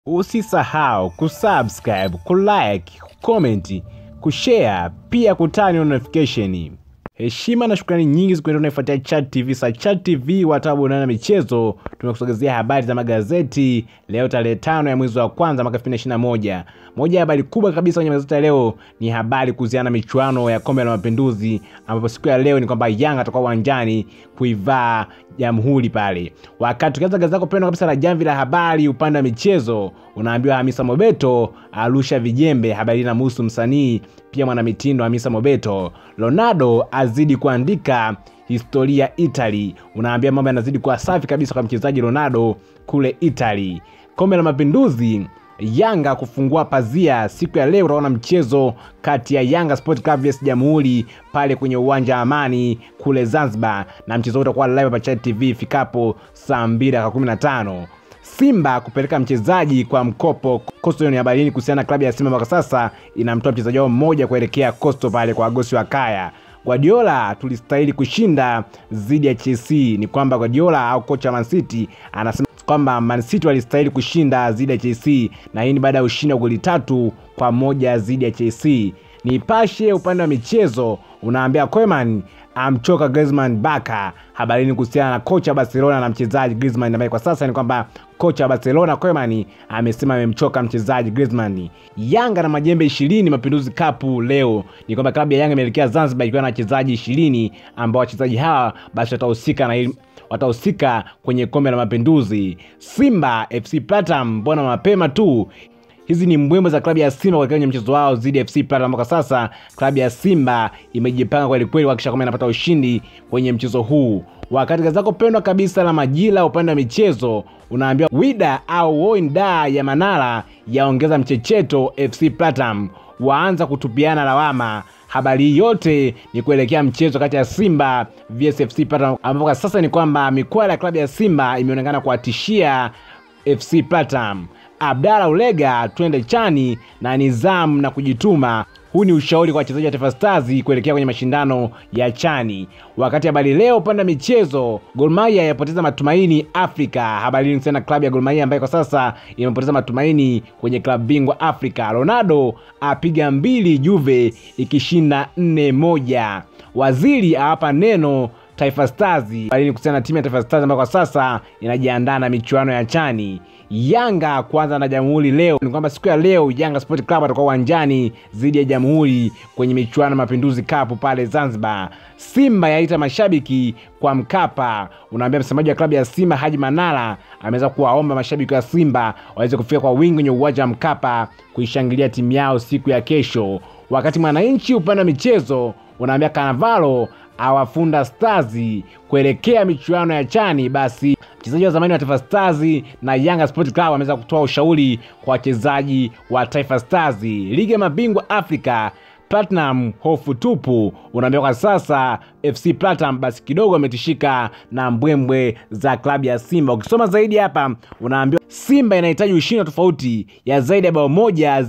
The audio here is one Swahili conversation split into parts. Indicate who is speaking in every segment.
Speaker 1: Usisahau kusubscribe, kulike, kucomment, kushare pia kutani notification. Heshima na shukrani nyingi zikuenda unaifuatia Chat TV. Sa Chat TV watabu na michezo, tumekusogezea habari za magazeti leo tarehe tano ya mwezi wa kwanza mwaka 2021. Moja ya habari kubwa kabisa kwenye magazeti ya leo ni habari kuhusiana na michuano ya kombe la mapinduzi, ambapo siku ya leo ni kwamba Yanga atakuwa uwanjani kuivaa Jamhuri pale. Wakati tukianza gazeti lako pendwa kabisa la Jamvi la Habari upande wa michezo, unaambiwa Hamisa Mobeto arusha vijembe. Habari na muhusu msanii pia mwanamitindo Hamisa Mobeto. Ronaldo azidi kuandika historia Italy. Unaambia mambo yanazidi kuwa safi kabisa kwa mchezaji Ronaldo kule Italy. Kombe la Mapinduzi, Yanga kufungua pazia siku ya leo. Utaona mchezo kati ya Yanga Sport Club vs Jamhuri pale kwenye uwanja wa Amani kule Zanzibar, na mchezo huu utakuwa live hapa Chat TV ifikapo saa 2 dakika 15. Simba kupeleka mchezaji kwa mkopo Coastal. Ni habari hii kuhusiana na klabu ya Simba mpaka sasa inamtoa mchezaji wao mmoja kuelekea Coastal pale kwa Agosi wa Kaya. Guardiola tulistahili kushinda dhidi ya Chelsea. Ni kwamba Guardiola au kocha Man City anasema kwamba Man City walistahili kushinda dhidi ya Chelsea, na hii ni baada ya ushindi wa goli tatu kwa moja dhidi ya Chelsea. Nipashe upande wa michezo unaambia Koeman amchoka Griezmann baka. Habarini kuhusiana na kocha wa Barcelona na mchezaji Griezmann, ambaye kwa sasa ni kwamba kocha wa Barcelona Koeman amesema amemchoka mchezaji Griezmann. Yanga na majembe ishirini Mapinduzi Cup leo ni kwamba klabu ya Yanga imeelekea Zanzibar ikiwa na wachezaji ishirini ambao wachezaji hawa basi watahusika na watahusika kwenye kombe la Mapinduzi. Simba FC Platinum, mbona mapema tu hizi ni mbwembwe za klabu ya Simba kuelekea kwenye mchezo wao dhidi ya FC Platinum. Kwa sasa klabu ya Simba imejipanga kweli kweli kuhakikisha kwamba inapata ushindi kwenye mchezo huu. Wakati gazeti lako pendwa kabisa la Majira upande wa michezo unaambiwa Wida au Woinda ya Manara yaongeza mchecheto FC Platinum, waanza kutupiana lawama. Habari hii yote ni kuelekea mchezo kati ya Simba vs FC Platinum, ambapo kwa sasa ni kwamba mikwala ya klabu ya Simba imeonekana kuwatishia FC Platinum. Abdalla Ulega twende chani na nidhamu na kujituma. Huu ni ushauri kwa wachezaji wa Taifa Stars kuelekea kwenye mashindano ya chani. Wakati habari leo upande wa michezo, Gor Mahia yapoteza matumaini Afrika. Habari ni sana klabu ya Gor Mahia ambayo kwa sasa imepoteza matumaini kwenye klabu bingwa Afrika. Ronaldo apiga mbili Juve ikishinda nne moja. Waziri awapa neno Taifa Stars bali kuhusiana na timu ya Taifa Stars ambayo kwa sasa inajiandaa na michuano ya chani. Yanga kwanza na Jamhuri leo ni kwamba siku ya leo Yanga Sport Club atakuwa uwanjani dhidi ya Jamhuri kwenye michuano ya Mapinduzi Cup pale Zanzibar. Simba yaita mashabiki kwa Mkapa. Unaambia msemaji wa klabu ya Simba Haji Manara ameweza kuwaomba mashabiki wa Simba waweze kufika kwa wingi kwenye uwanja wa Mkapa kuishangilia timu yao siku ya kesho. Wakati Mwananchi upande wa michezo unaambia Kanavalo awafunda Stars kuelekea michuano ya chani. Basi mchezaji wa zamani wa Taifa Stars na Yanga Sport Club ameweza kutoa ushauri kwa wachezaji wa Taifa Stars. Ligi ya mabingwa Afrika Platinum hofu tupu. Unaambia kwa sasa FC Platinum basi kidogo ametishika na mbwembwe za klabu ya Simba. Ukisoma zaidi hapa, unaambiwa Simba inahitaji ushindi wa tofauti ya zaidi ya bao moja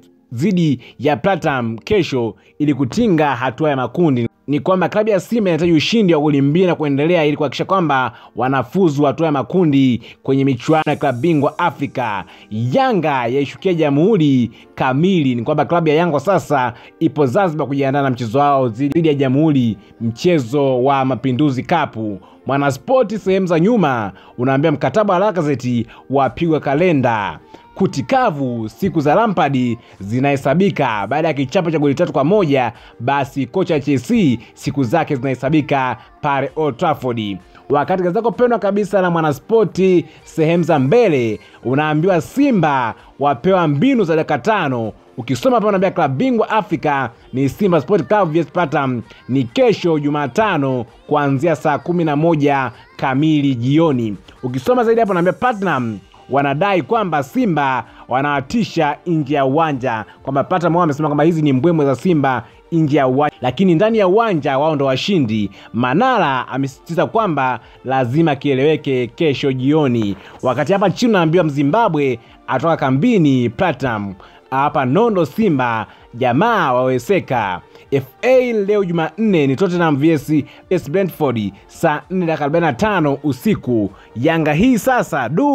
Speaker 1: dhidi ya Platinum kesho ili kutinga hatua ya makundi ni kwamba klabu ya Simba inahitaji ushindi wa goli mbili na kuendelea ili kuhakikisha kwamba wanafuzu hatua ya makundi kwenye michuano ya klabu bingwa Afrika. Yanga yaishukia Jamhuri kamili. Ni kwamba klabu ya Yanga sasa ipo Zanzibar kujiandaa na mchezo wao dhidi ya Jamhuri, mchezo wa Mapinduzi Cup. Mwanaspoti sehemu za nyuma unaambia mkataba wa Lacazette wapigwa kalenda kutikavu siku za Lampard zinahesabika baada ya kichapo cha goli tatu kwa moja. Basi kocha Chelsea siku zake zinahesabika pale Old Trafford. Wakati gazeti lako pendwa kabisa la Mwanaspoti sehemu za mbele unaambiwa Simba wapewa mbinu za dakika tano. Ukisoma hapa unaambia klabu bingwa Afrika ni Simba Sport Club vs Platinum ni kesho Jumatano kuanzia saa kumi na moja kamili jioni. Ukisoma zaidi hapo unaambia Platinum wanadai kwamba Simba wanawatisha nje ya uwanja, kwamba Platinum wao wamesema kwamba hizi ni mbwembwe za Simba nje ya uwanja, lakini ndani ya uwanja wao ndo washindi. Manara amesisitiza kwamba lazima kieleweke kesho jioni. Wakati hapa chini unaambiwa Mzimbabwe atoka kambini Platinum hapa nondo Simba jamaa waweseka. FA leo Jumanne ni Tottenham vs vs Brentford saa 4 dakika 45 usiku. Yanga hii sasa du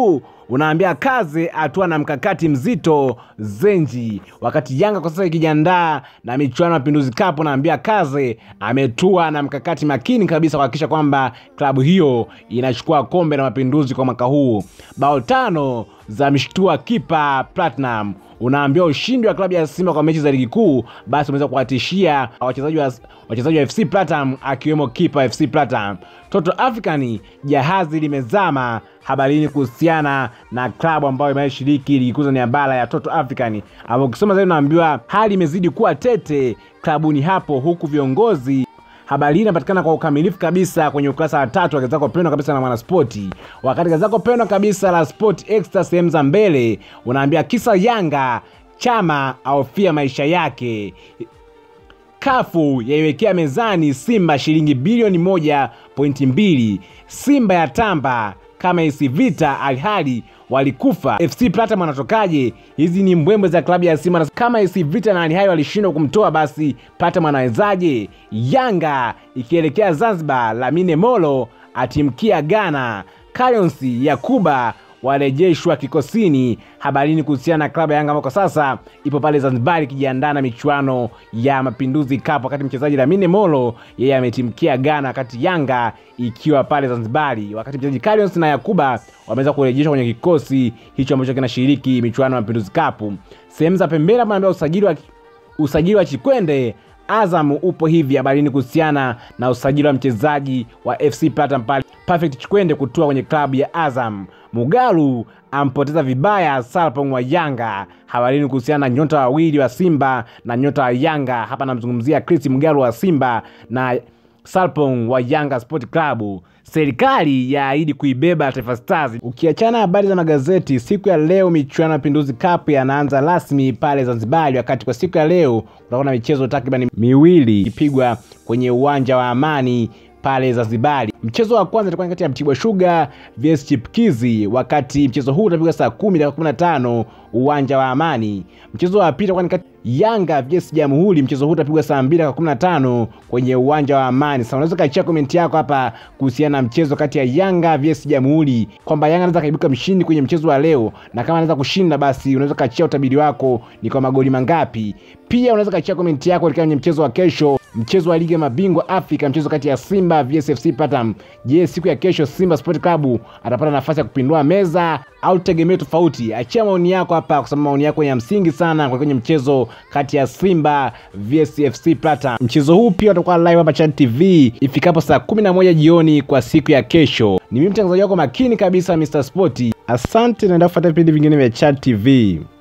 Speaker 1: unaambia kaze atua na mkakati mzito Zenji. Wakati Yanga kwa sasa ikijiandaa na michuano ya Mapinduzi Cup, unaambia kaze ametua na mkakati makini kabisa kuhakikisha kwamba klabu hiyo inachukua kombe la Mapinduzi kwa mwaka huu. Bao tano za mshtua kipa Platinum unaambia ushindi wa klabu ya Simba kwa mechi za ligi kuu basi umeweza kuwatishia wachezaji wa, wachezaji wa FC Platinum akiwemo kipa FC Platinum. Toto African jahazi limezama habarini kuhusiana na klabu ambayo imeshiriki ligi kuu ya bara ya Toto African, ambapo ukisoma zaidi unaambiwa hali imezidi kuwa tete klabuni hapo, huku viongozi Habari hii inapatikana kwa ukamilifu kabisa kwenye ukurasa wa tatu wa gazeti lako pendwa kabisa la Mwanaspoti. Wakati gazeti lako pendwa kabisa la Sport Extra sehemu za mbele unaambia kisa Yanga Chama ahofia maisha yake. Kafu yaiwekea mezani Simba shilingi bilioni moja pointi mbili. Simba ya tamba kama isi vita alhali walikufa. FC Platinum wanatokaje? Hizi ni mbwembwe za klabu ya Simba. Kama isi vita na alhali walishindwa kumtoa, basi Platinum anawezaje? Yanga ikielekea Zanzibar, Lamine Molo atimkia Ghana. Currency ya Kuba warejeshwa kikosini. Habarini kuhusiana na klabu ya Yanga ambao kwa sasa ipo pale Zanzibar ikijiandaa na michuano ya Mapinduzi Cup, wakati mchezaji Lamine Molo yeye ametimkia Ghana, wakati Yanga ikiwa pale Zanzibari, wakati mchezaji Carios na Yakuba wameweza kurejeshwa kwenye kikosi hicho ambacho kinashiriki michuano ya Mapinduzi Cup. Sehemu za pembeni hapa naambia usajili wa, usajili wa Chikwende Azam upo hivi. Habarini kuhusiana na usajili wa mchezaji wa FC Platinum pale Perfect Chikwende kutua kwenye klabu ya Azam. Mugalu ampoteza vibaya Salpong wa Yanga. Habarini kuhusiana na nyota wawili wa Simba na nyota wa Yanga. Hapa namzungumzia Chris Mugalu wa Simba na Salpong wa Yanga Sport Club. Serikali yaahidi kuibeba Taifa Stars. Ukiachana habari za magazeti, siku ya leo michuano ya Mapinduzi Cup yanaanza rasmi pale Zanzibar, wakati kwa siku ya leo kutakuwa na michezo takriban miwili ikipigwa kwenye uwanja wa Amani pale Zanzibari. Mchezo wa kwanza itakuwa kati ya Mtibwa Sugar vs Chipkizi, wakati mchezo huu utapigwa saa kumi dakika kumi na tano uwanja wa Amani. Mchezo wa pili itakuwa kati Yanga vs Jamhuri, mchezo huu utapigwa saa mbili dakika kumi na tano kwenye uwanja wa Amani. Sasa unaweza kachia komenti yako hapa kuhusiana na mchezo kati ya Yanga vs Jamhuri, kwamba Yanga anaweza kaibuka mshindi kwenye mchezo wa leo, na kama anaweza kushinda, basi unaweza kachia utabiri wako ni kwa magoli mangapi. Pia unaweza kachia komenti yako kwenye mchezo wa kesho mchezo wa ligi ya mabingwa Afrika, mchezo kati ya Simba vs FC Platinum. Je, siku ya kesho Simba Sport Club atapata nafasi ya kupindua meza au tegemeo tofauti? Achia maoni yako hapa, kwa sababu maoni yako ni ya msingi sana kwa kwenye mchezo kati ya Simba vs FC Platinum. Mchezo huu pia utakuwa live hapa Chad TV ifikapo saa 11 jioni kwa siku ya kesho. Ni mimi mtangazaji wako makini kabisa Mr Sport. Asante, naenda kufuata vipindi vingine vya Chad TV.